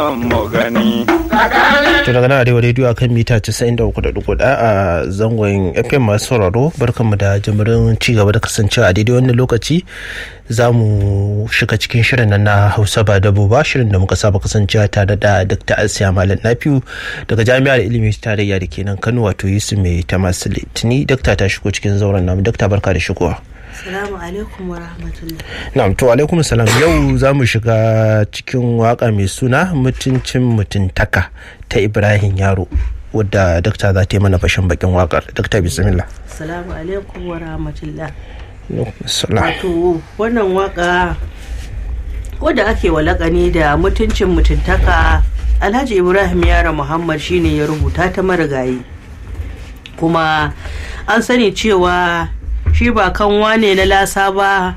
mu gani. To daga nan arewa rediyo akan mita 93.4 a zangon FM masu sauraro barkanmu da jimirin ci gaba da kasancewa a daidai wannan lokaci za mu shiga cikin shirin nan na Hausa ba dabo ba shirin da muka saba kasancewa tare da Dr. Asiya Malam Nafiu daga Jami'ar Ilimi Tarayya da kenan Kano wato Yusuf Mai Tamas Litini Dr. ta shigo cikin zauren namu Dr. barka da shigowa. Salamu alaikum wa rahmatullah. Na'am to alaikum salam yau za mu shiga cikin waka mai suna mutuncin mutuntaka ta Ibrahim Yaro wadda dakta za ta yi mana fashin bakin wakar dakta bismillah. Salamu alaikum wa rahmatullah. Salam. Wato wannan waka wadda ake walakani da mutuncin mutuntaka Alhaji Ibrahim Yaro Muhammad shine ya rubuta ta marigayi. Kuma an sani cewa shi ba kan wane na lasa ba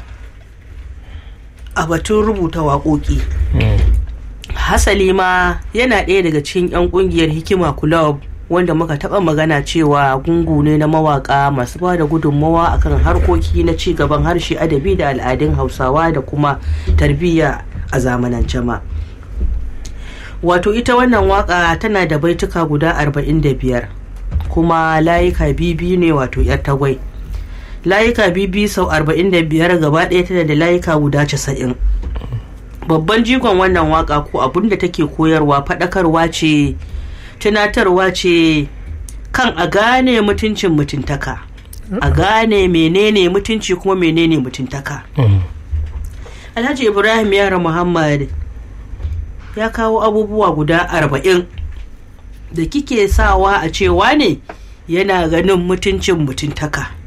a batun rubuta waƙoƙi hasali ma yana ɗaya daga cikin 'yan ƙungiyar hikima club wanda muka taɓa magana cewa gungu ne na mawaƙa masu ba da gudunmawa akan harkoki na ci gaban harshe adabi da al'adun hausawa da kuma tarbiyya a zamanance ma wato ita wannan waƙa tana da baituka guda 45 kuma layuka bibi ne wato 'yar tagwai layuka bibi sau 45 gaba ɗaya tana da layuka guda 90 babban jigon wannan waka ko abin da take koyarwa faɗakarwa ce tunatarwa ce kan a gane mutuncin mutuntaka a gane menene mutunci kuma menene mutuntaka alhaji ibrahim yara muhammad ya kawo abubuwa guda arba'in da kike sawa a cewa ne yana ganin mutuncin mutuntaka